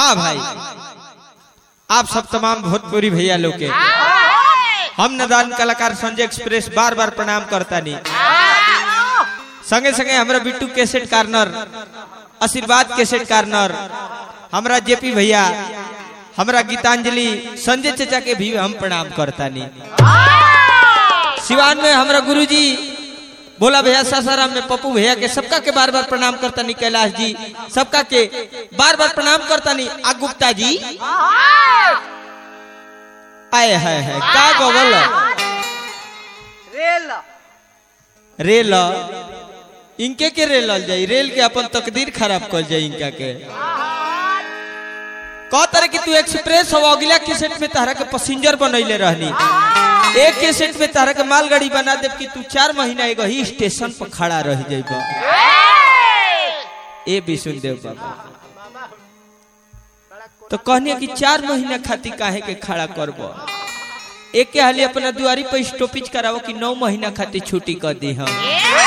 वाह भाई आप सब तमाम भोजपुरी भैया लोग के हम नदान कलाकार संजय एक्सप्रेस बार बार प्रणाम करता नहीं संगे संगे हमरा Bittu cassette corner Ashirwad cassette corner हमरा जेपी भैया हमरा गीतांजलि संजय चचा के भी हम प्रणाम करता नहीं सिवान में हमरा गुरुजी बोला भैया सासाराम में पप्पू भैया के सबका के बार बार प्रणाम करता नहीं कैलाश जी सबका के बार बार प्रणाम करता नहीं आ गुप्ता जी आए है है का गोगल रेल रेल इनके के रेल जाई रेल के अपन तकदीर खराब कर जाई इनका के कह तरह की तू एक्सप्रेस हो अगला कैसेट में तारा के पैसेंजर बनैले रहनी एक कैसेट में तारा के मालगाड़ी बना देब कि तू चार महीना एगो ही स्टेशन पर खड़ा रह जाइब ए विष्णु देव बाबा तो कहनी कि चार महीना खातिर काहे के खड़ा करब एक के हाली अपना दुआरी पर स्टॉपेज करावो कि नौ महीना खातिर छुट्टी कर दी हम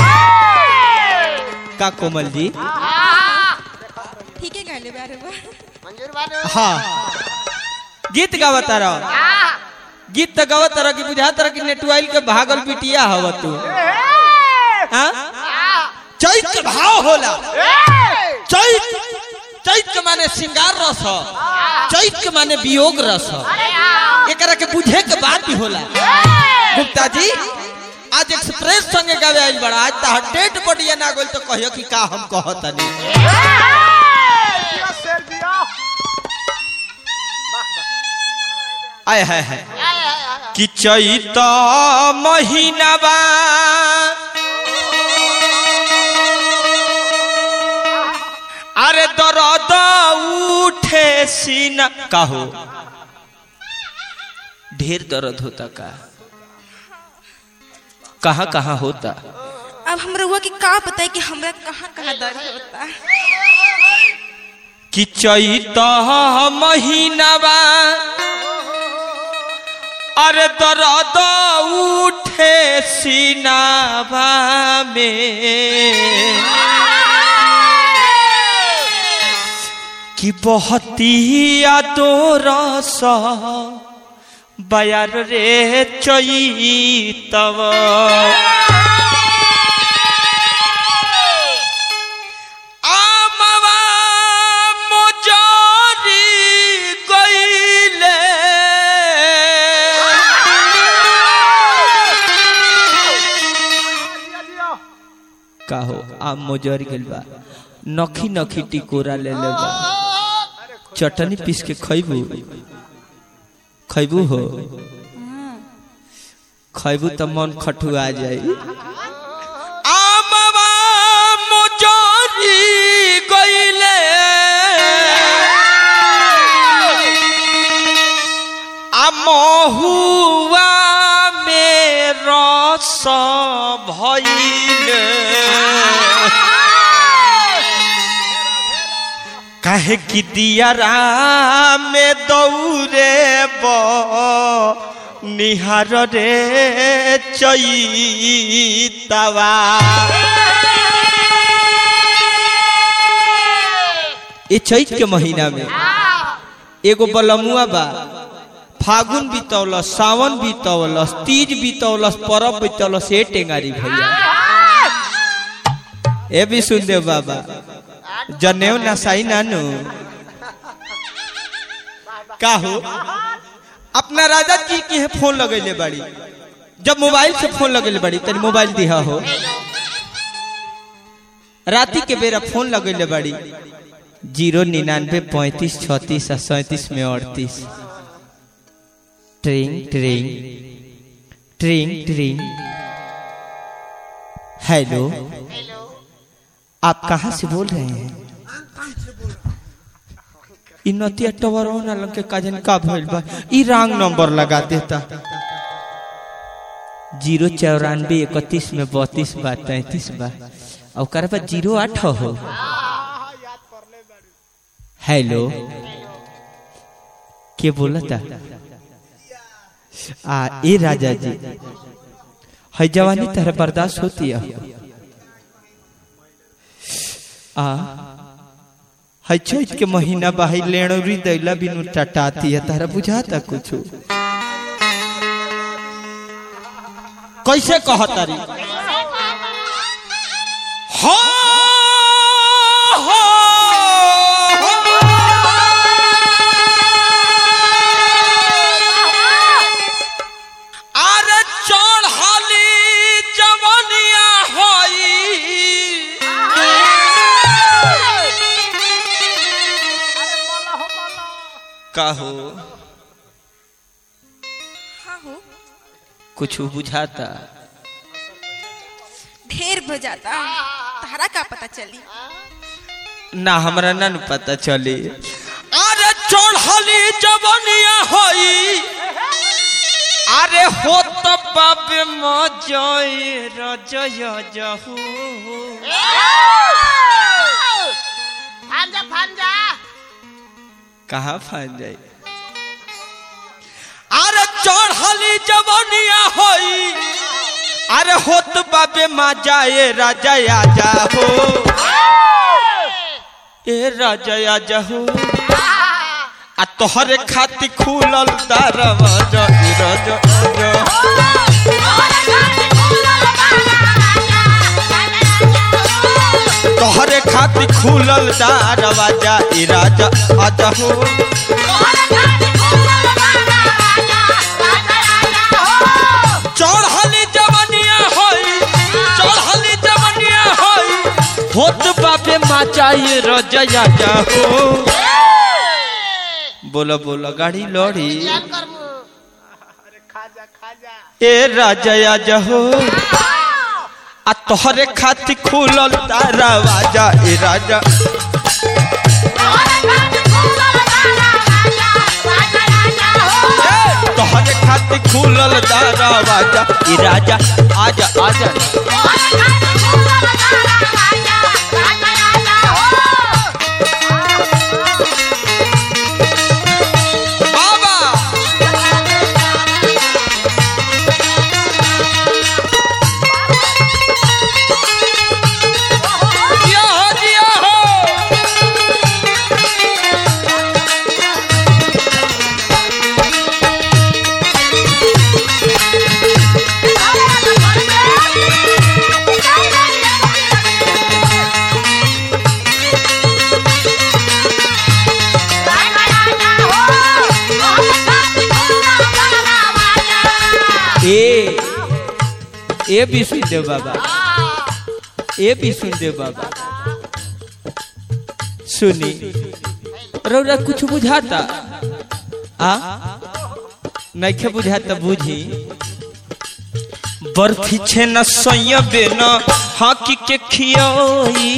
का कोमल जी ठीक है कहले बारे बार मंजूर बानो हाँ गीत गावता रहो गीत तो गावत रह कि बुझात रह कि नेटवाइल के भागल बिटिया हव तू हाँ? चैत के भाव होला चैत चैत के माने श्रृंगार रस ह। चैत के माने वियोग रस ह। एकरा के बुझे के बात भी होला गुप्ता जी आज एक्सप्रेस संगे गावे आइल बड़ा आज तहर डेट बढ़िया ना गोल तो कहियो कि का हम कहतनी दिया शेर दिया आय है है कि चैत महीनाबा अरे दर्द उठे सीना कहो ढेर दर्द होता का कहाँ कहाँ होता अब हमरा हुआ कि का पता है कि हमरा कहाँ कहाँ दर्द होता है कि चैत महीनाबा अरे दर्द उठे सीनाबा में कि बहती रस बयार रे चैतव आमवा मोजरी गईले दिया दिया काहो आम मोजरी गइल बा नखी नखी टिकोरा ले ले बा चटनी पीस के खइबू खइबू हो खइबू त मन खटुआ जाई आमवा मोजरी गइले आ महुआ में रस भइले काहे कि दियारा में दौरे ब निहार रे चैतवा ये चैत के महीना में एगो बलमुआ बा फागुन बीतौलस सावन बीतौलस तीज बीतौलस परब बीतौलस ए टेंगारी भैया ए भी सुनदेव बाबा जनेऊ नसाई नानू का हो अपना राजा जी की है फोन लगेले बाड़ी जब मोबाइल से फोन लगेले बाड़ी तनी मोबाइल दिहा हो राती के बेरा फोन लगेले बाड़ी जीरो निन्यानवे पैंतीस छत्तीस आ सैंतीस में अड़तीस ट्रिंग ट्रिंग ट्रिंग ट्रिंग हेलो आप कहाँ से बोल रहे हैं इ नतिया टवर ना लग के काजन का भइल बा इ रॉन्ग नंबर लगा देता जीरो चौरानवे इकतीस में बत्तीस बा तैतीस बा और ओकर बाद जीरो आठ हो हेलो के बोलता आ ए राजा जी है जवानी तरह बर्दाश्त होती है आ है चैत के महीना बाही लेणौरी दैला बिनु टटाती है तारा बुझाता कुछ कैसे कहतारी हो हो अरे चढ़ली जवनिया होई काहो हाँ हो कुछ बुझाता ढेर बजाता तारा का पता चली ना हमरा ना न पता चली अरे चढ़ली जवनिया होई अरे हो तो बाबे मजय रजय जहू फांजा फांजा कहाँ फान जाए अरे चढ़ली जवनिया होई अरे होत बाबे माजा ए राजा आजा हो ए राजा आजा हो आ तोहरे खाती खुलल दरवाजा ए राजा आजा तोहरे खाती खुलल दरवाजा ए राजा आजा हो चढ़ली जवनिया होई चढ़ली जवनिया होई होत बाबे माचा ए राजा आजा हो बोलो बोलो गाड़ी लड़ी खाजा खाजा ए राजा आजा हो आ तोहरे खाती खुलल दरवाजा ए राजा ए, तोहरे खाती खुलल दरवाजा ए राजा आजा आजा बाबा जिया हो जिया हो ए ए भी सुन दे बाबा ए भी सुन दे बाबा सुनी रौरा कुछ बुझाता आ नइखे बुझाता बुझी बर्फी छे न सयबे न हाकी के खियोई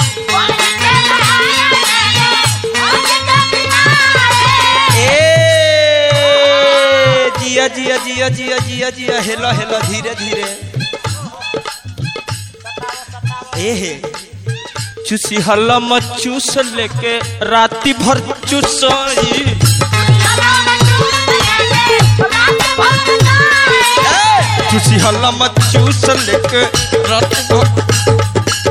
ए जिया जिया जिया जिया जिया जिया हेलो हेलो धीरे धीरे ए हे चूसी हल्ला मत चूस लेके राती भर चूसई चूसी हल्ला मत चूस लेके राती भर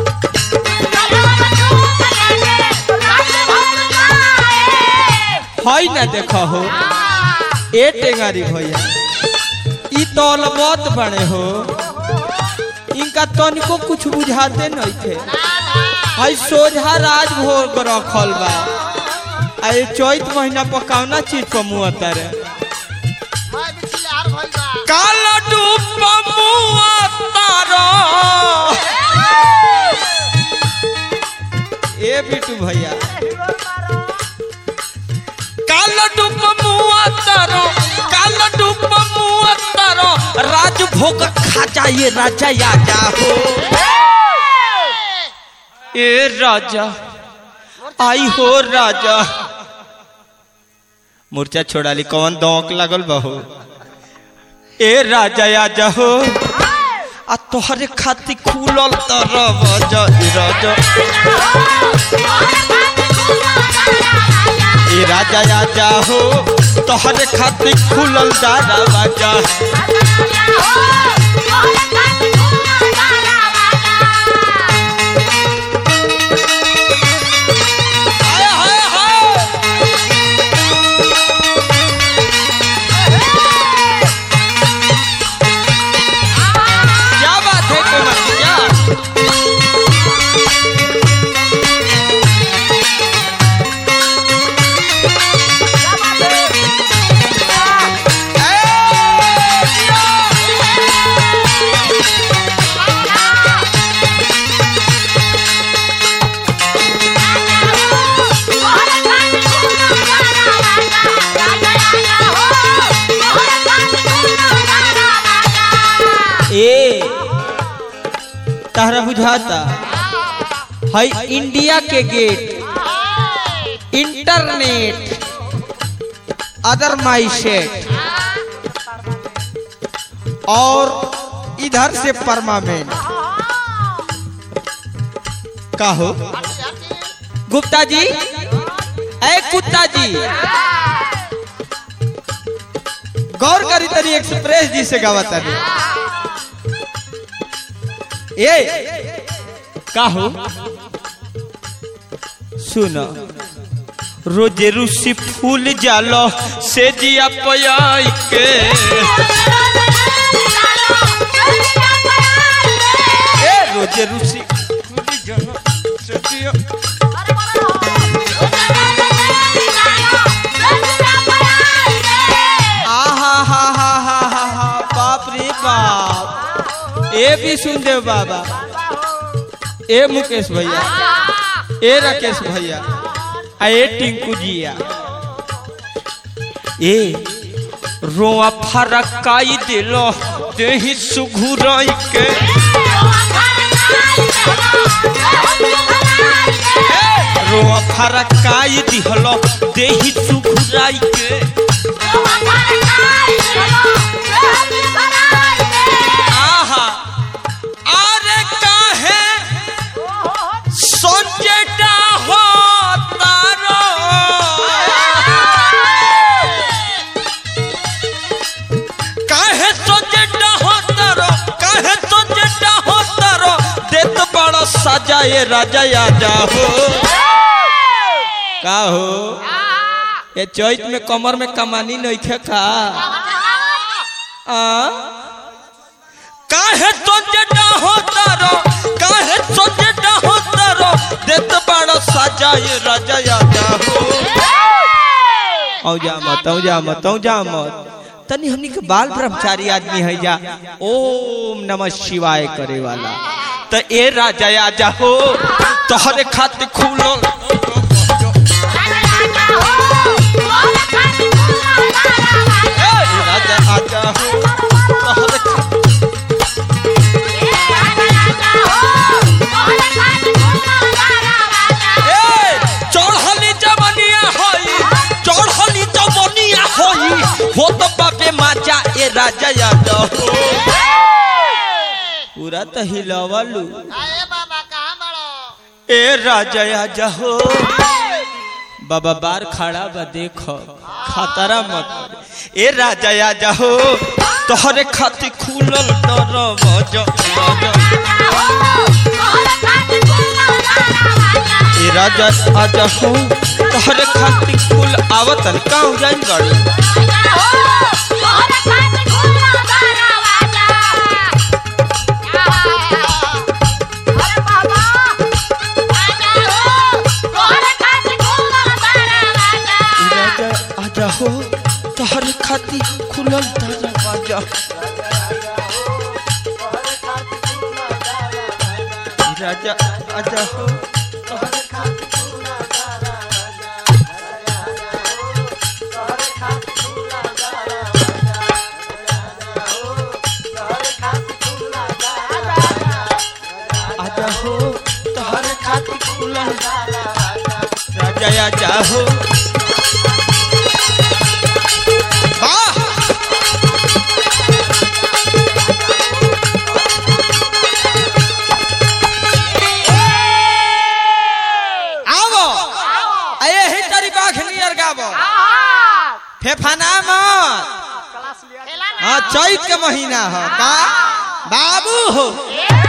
हई ना देखो हो ए टेंगारी भैया ई तौल मत बने हो इनका तनिको कुछ बुझाते नहीं थे हई सोझा राजभोग रखल बा आ ये चैत महीना पर कौना चीज पर मुँह रे मैं बिछले हार भइल बा काला डूब मुआ तारा ए बिटू भैया काला डूब मुआ तारा काला डूब मुआ तारा राजभोग खा जाए राजा आजा हो ए राजा आई हो राजा मूर्छा छोड़ाली कौन दौक लागल बहो ए राजा आजा हो आ तोहरे खाती खुलल दरवाजा ए राजा ए राजा आजा हो तोहरे खाती खुलल दरवाजा आया तहरा बुझाता है इंडिया के get internet other my set और इधर से परमानेंट का हो गुप्ता जी ए कुत्ता जी गौर करी तनी एक्सप्रेस जी से गावा तनी ए का हो सुनो रोजे रूसी फूल जालो से जिया पयाई के ए रोजे रूसी फूल जालो से जिया आहा हा हा हा हा हा बाप रे बाप ए भी सुन दे बाबा ए मुकेश भैया ए राकेश भैया आ ए टिंकू जिया ए रोआ फरकाई दिलो देही सुघुराई के रोआ फरकाई दिहलो देही सुघुराई के आहा अरे काहे सोचेटा हो तारो काहे सोचेटा हो तारो काहे सोचेटा हो तारो देत बड़ा सजाए राजा आजा हो का हो ये चैत में कमर में कमानी नहीं खे का आ काहे सोचेटा होता रो काहे सोचेटा होता रो देत बड़ा सजाए राजा आजा हो औ जा मत औ जा मत औ जा मत तनी हमनी के बाल ब्रह्मचारी आदमी है जा ओम नमः शिवाय करे वाला त ए राजा आजा हो तोहरे खातिर खुलो ए राजा आजा हो तोहरे खातिर ए चढ़ली जवनिया होई चढ़ली जवनिया होई हो तो बापे माचा ए राजा याद हो पूरा तो हिलवलू आए बाबा कहाँ बड़ो ए राजा आजा हो बाबा बार खड़ा बा देखो खतरा मत कर। ए राजा आजा हो तोहरे खातिर खुलल दरवाजा ए राजा आजा हो तोहरे खातिर खुल आवतन का हो जाई गाड़ी ए राजा आजा हो तोहरे खातिर खुलल दरवाजा ए राजा आजा हो तोहरे खातिर आजा हो तोहरे खातिर खुलल राजा आजा हो वाह आवो आये ही तारी बाख नियर गावो फेफाना मत हाँ चैत के महीना हो का बाबू हो